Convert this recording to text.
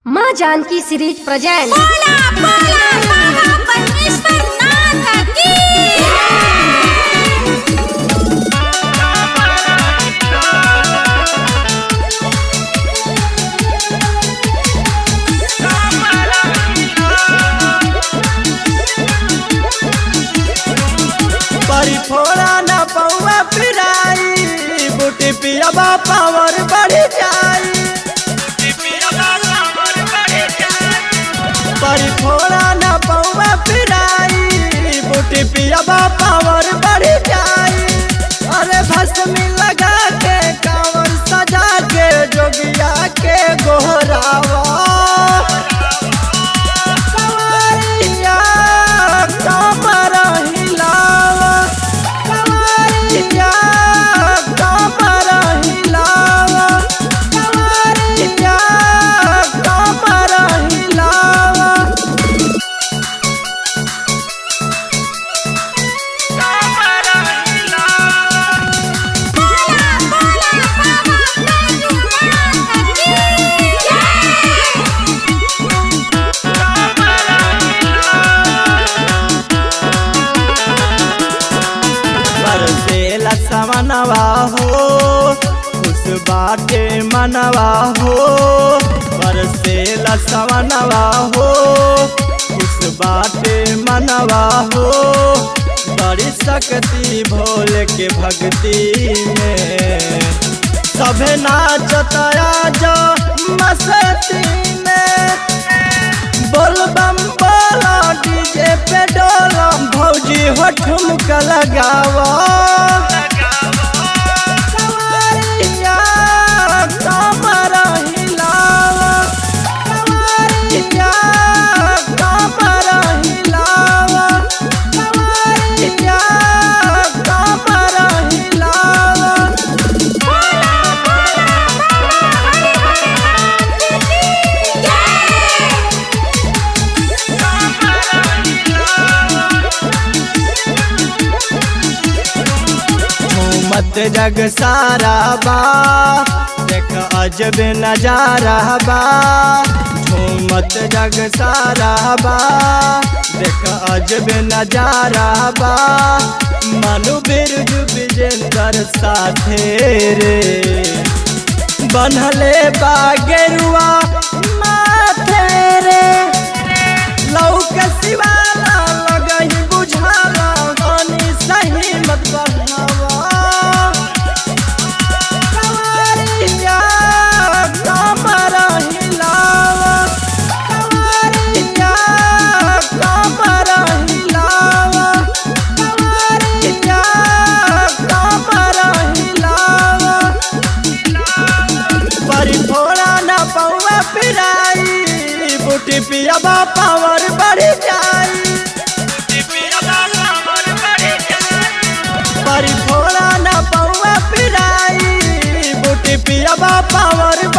माँ Janaki series present बोला बोला बाबा परमेश्वर नाथ की परी फोड़ा न पौआ पिराई बूटी पियाबा पावर बढ़ जाई परी फोड़ा न पौआ पिराई बूटी पियाबा पावर बढ़ जाई अरे भस्मी लगा के कांवर सजा के जोगिया के गोहरावा सवारिया कमर हिलावा सवारिया कमर हिलावा सवारिया कमर हिलावा बोला बोला बाबा परमेश्वर नाथ की बरसेला समनवा हो खुश बाटे मनवा हो बरसेला समनवा हो खुश बाटे मनवा हो बड़ी शक्ति भोले के भक्ति में सभे नाचतया जो मस्ती में बोल बम बोला डीजे पे डोला भौजी हो ठुमका लगावा सवारिया कमर हिलावा सवारिया कमर हिलावा सवारिया कमर हिलावा बोला बोला बाबा मत जग सारा बा देख अजब नजारा बा झूमत जग सारा बा देख अजब नजारा बा मनु बिरजु विजेंदर साथे रे बनले बा गेरुआ माथे रे लौक शिवाला लगही बुझाला गानी सही मत बढ़ावा सवारिया कमर हिलावा सवारिया कमर हिलावा सवारिया कमर हिलावा परी फोड़ा न पौआ पिराई बूटी पियाबा पावर बढ़ जाई परी फोड़ा न पौआ पिराई बूटी पियाबा पावर